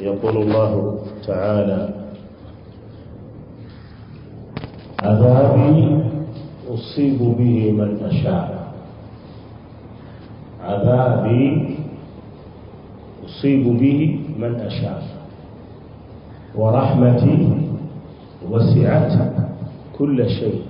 يقول الله تعالى عذابي أصيب به من أشاء عذابي أصيب به من أشاء ورحمتي وسعت كل شيء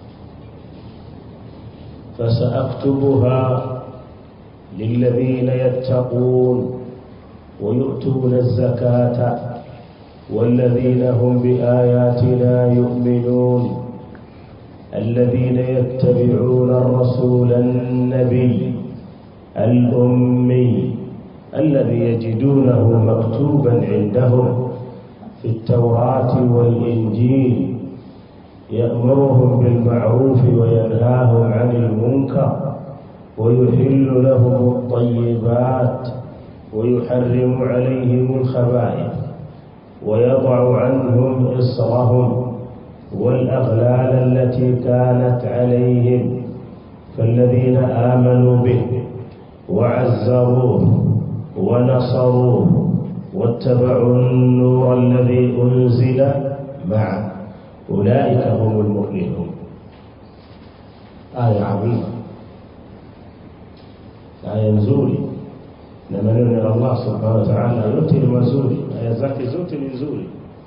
فسأكتبها للذين يتقون ويؤتون الزكاة والذين هم بآياتنا يؤمنون الذين يتبعون الرسول النبي الأمي الذي يجدونه مكتوبا عندهم في التوراة والإنجيل يأمرهم بالمعروف وينهاهم عن المنكر ويحل لهم الطيبات ويحرم عليهم الخبائث ويضع عنهم إصرهم والأغلال التي كانت عليهم فالذين آمنوا به وعزروه ونصروه واتبعوا النور الذي أنزل معه أولئك هم المفلحون آية عظيمة آية nzuri na maneno ya Allah subhanahu wa ta'ala yote ni mazuri aya zake zote ni nzuri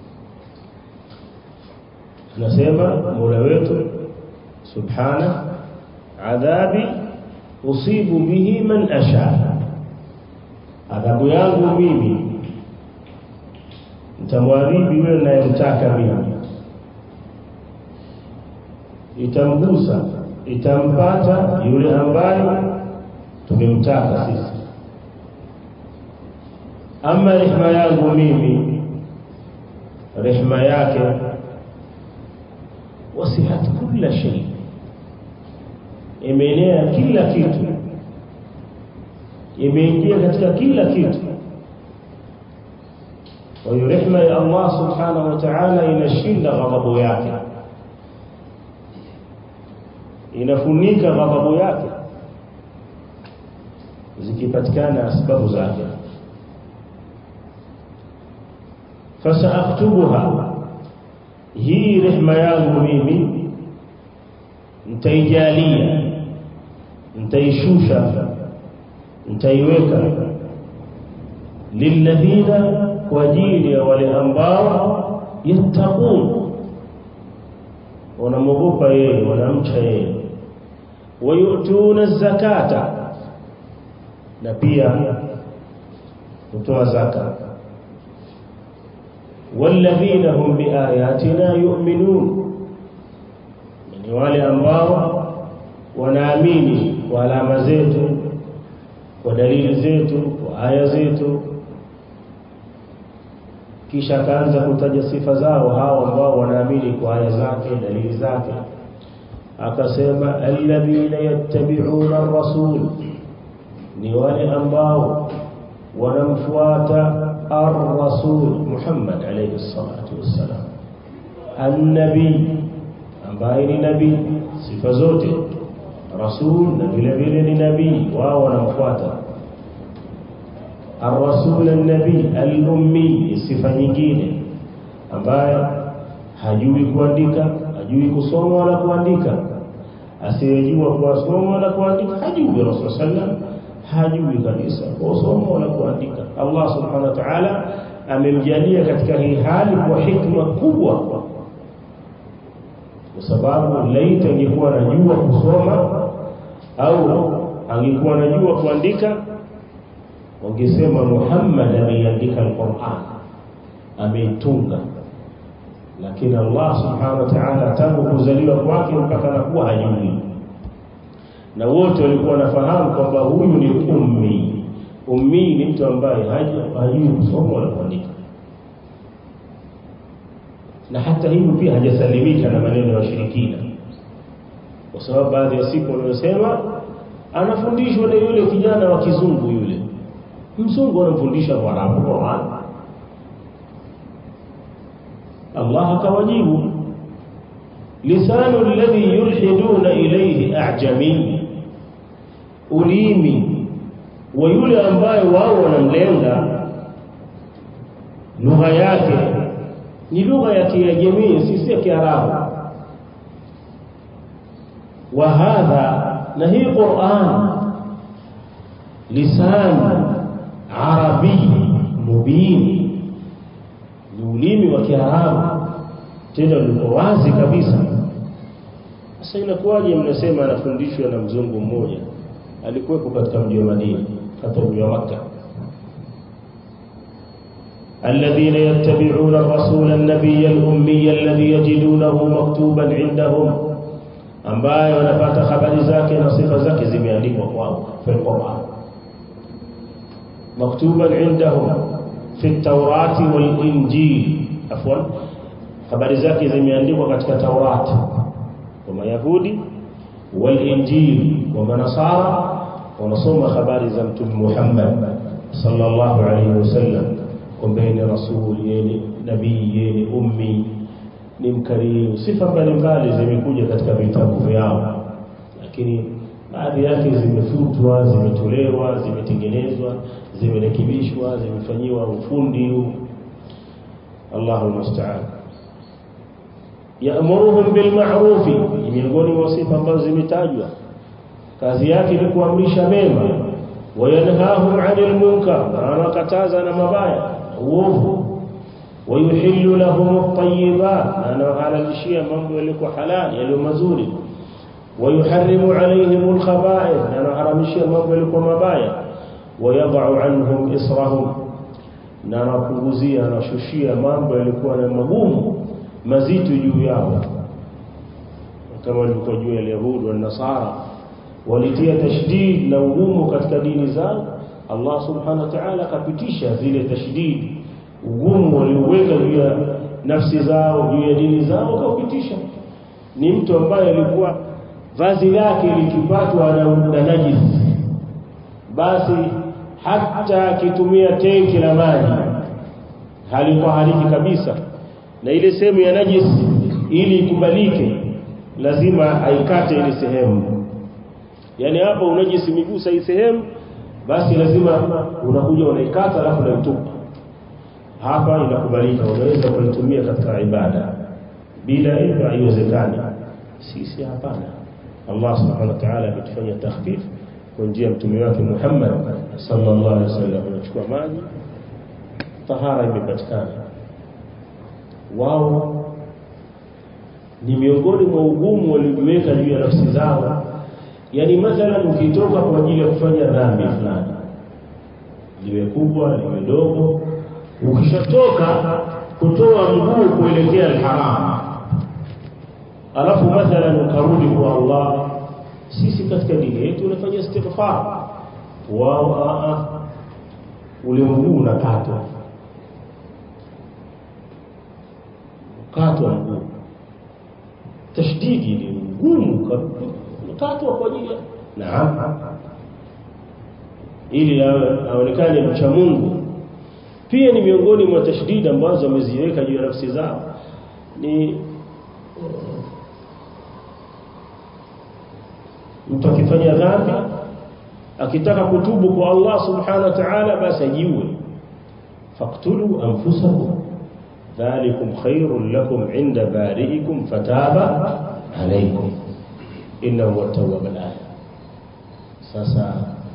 anasema Mola wetu subhana adhabi usibu bihi man asha adhabu yangu mimi nitamwadhibu yule ninayemtaka mimi itamgusa itampata yule ambaye tumemtaka sisi ama rehema yangu mimi rehema yake wasihat kila shay imeenea kila kitu imeingia katika kila kitu kwa hiyo rehema ya Allah subhanahu wa ta'ala inashinda ghadhabu yake inafunika ghadhabu yake zikipatikana sababu zake fasaaktubuha hii rehema yangu mimi nitaijalia nitaishusha nitaiweka lilladhina kwa ajili ya wale ambao yattaqun wanamwogopa yeye wanamcha yeye wayutuna zakata na pia kutoa zaka walladhina hum biayatina yu'minun ni wale ambao wanaamini kwa alama zetu kwa dalili zetu kwa aya zetu kisha akaanza kutaja sifa zao hao ambao wanaamini kwa aya zake dalili zake akasema alladhina yattabi'una ar-rasul ni wale ambao wanamfuata ar-rasul Muhammad alayhi salatu wassalam an-nabi ambaye ni nabii sifa zote rasul na vile vile ni nabii wao wanamfuata ar-rasul an-nabi al-ummi sifa nyingine ambaye hajui kuandika hajui kusoma wala kuandika asiyejua kusoma wala kuandika hajui rasul sallam hajui kabisa kusoma wala kuandika Allah subhanahu wa ta'ala amemjalia katika hii hali kwa hikma kubwa kwa sababu laita angekuwa anajua kusoma au angekuwa anajua kuandika wangesema Muhammad ameiandika al-Qur'an ameitunga lakini Allah subhanahu wa ta'ala tangu kuzaliwa kwake mpaka anakuwa hajui na wote walikuwa wanafahamu kwamba huyu ni ummi ummi ni mtu ambaye hajui kusoma wala kuandika na hata hivyo pia hajasalimika na maneno ya washirikina kwa sababu baadhi ya siku wanasema anafundishwa na yule kijana wa kizungu yule mzungu anamfundisha Waarabu Qur'an Allah akawajibu lisanu alladhi yulhiduna ilayhi a'jami ulimi wa yule ambaye wao wanamlenga lugha yake ni lugha ya Kiajemi si ya Kiarabu wa hadha na hii Qur'an lisan arabi mubin ni ulimi wa Kiarabu tena liko wazi kabisa sasa inakuwaje mnasema anafundishwa na mzungu mmoja alikuwepo katika mji wa Madina hata mji wa Makkah الذين يتبعون الرسول النبي الأمي الذي يجدونه مكتوبا عندهم ambaye wanapata habari zake na sifa zake zimeandikwa kwao في القرآن مكتوبا عندهم في التوراة والإنجيل عفوا habari zake zimeandikwa katika Taurati kwa Mayahudi wal-Injil wa Manasara wanasoma habari za Mtume Muhammad sallallahu alayhi wasallam kwamba ni rasul yeye nabii yeye ummi ni mkarimu sifa mbalimbali zimekuja katika vitabu vyao lakini baadhi yake zimefutwa zimetolewa zimetengenezwa zimerekebishwa zimefanyiwa ufundi Allahu musta'an yaamuruhum bil ma'ruf miongoni mwa sifa ambazo zimetajwa kazi yake ni kuamrisha mema wayanhahum 'anil munkar na anakataza na mabaya uovu wayuhillu lahum at-tayyibat na anahalalishia mambo yaliyo halali yaliyo mazuri ويحرم عليهم الخبائث أنا حرمشي mambo yalikuwa mabaya ويضع عنهم إصرهم na anapunguzia anashushia mambo yalikuwa na magumu mazito juu yao kama walikuwa juu ya Yahudi na Nasara walitia tashdid na ugumu katika dini zao Allah subhanahu wa ta'ala akapitisha zile tashdid ugumu walioweka juu ya nafsi zao juu ya dini zao kaupitisha ni mtu ambaye alikuwa vazi lake likipatwa na najis basi hata akitumia tenki la maji halikuwa haliki kabisa na ile sehemu ya najis ili ikubalike lazima aikate ile sehemu yani hapo unajisi migusa hii sehemu basi lazima unakuja unaikata alafu unaitupa hapa inakubalika unaweza kuitumia katika ibada bila hivyo haiwezekani sisi hapana Allah subhanahu wa ta'ala ametufanya takhfif kwa njia mtume wake Muhammad sallallahu alaihi wasallam anachukua maji tahara imepatikana wao ni miongoni mwa ugumu waliojiweka juu ya nafsi zao yani mathalan ukitoka kwa ajili ya kufanya dhambi fulani liwe kubwa liwe dogo ukishatoka kutoa mguu kuelekea al-haram alafu mathalan ukarudi kwa Allah sisi katika dini yetu tunafanya istighfar wao a ule mguu unakatwa katwa mguu tashdidi ni ngumu katwa kwa ajili naam ili aonekane mcha Mungu pia ni miongoni mwa tashdidi ambazo wameziweka juu ya nafsi zao ni mtu akifanya dhambi akitaka kutubu kwa Allah subhanahu wa ta'ala basi ajiue faqtulu anfusakum dhalikum khairul lakum inda bari'ikum fataba alaykum innahu huwa tawwabul rahim sasa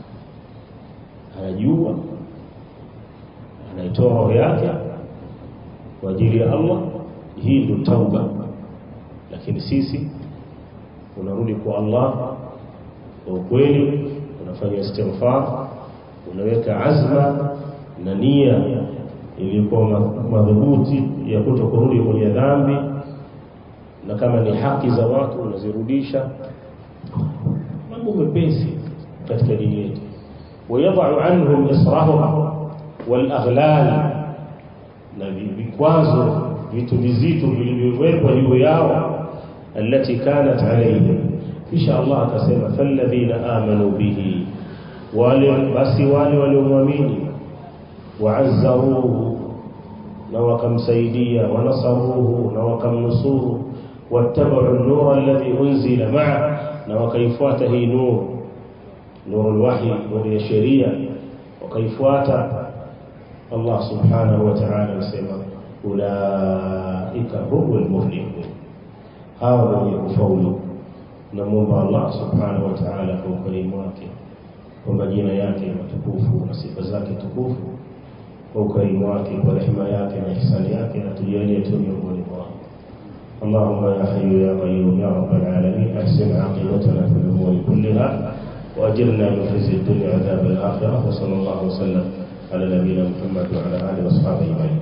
anajua anaitoa roho yake kwa ajili ya Allah hii ndio tauba lakini sisi unarudi kwa Allah kwa ukweli unafanya istighfar unaweka azma na nia ilikuwa madhubuti ya kutokurudi kwenye dhambi na kama ni haki za watu unazirudisha mambo mepesi katika dini yetu wayadha'u anhum israhum wal aghlal na vikwazo vitu vizito vilivyowekwa juu yao التي كانت عليهم kisha Allah akasema falladhina amanu bihi wale basi wale waliomwamini waazzaruhu na wakamsaidia wanasaruhu na wakamnusuru wattabau an-nur alladhi unzila ma'a na wakaifuata hii nur nur al-wahy nur ya sheria wakaifuata Allah subhanahu wa ta'ala anasema ulaika humul muflihun hawa wenye kufaulu namuomba Allah subhanahu wa ta'ala kwa ukarimu wake kwa majina yake matukufu na sifa zake tukufu kwa ukarimu wake kwa rehema yake na ihsani yake na tujalie tu miongoni mwao اللهم يا حي يا قيوم يا رب العالمين احسن عاقبتنا في الامور كلها واجرنا من خزي الدنيا وعذاب الاخره وصلى الله وسلم على نبينا محمد وعلى اله واصحابه اجمعين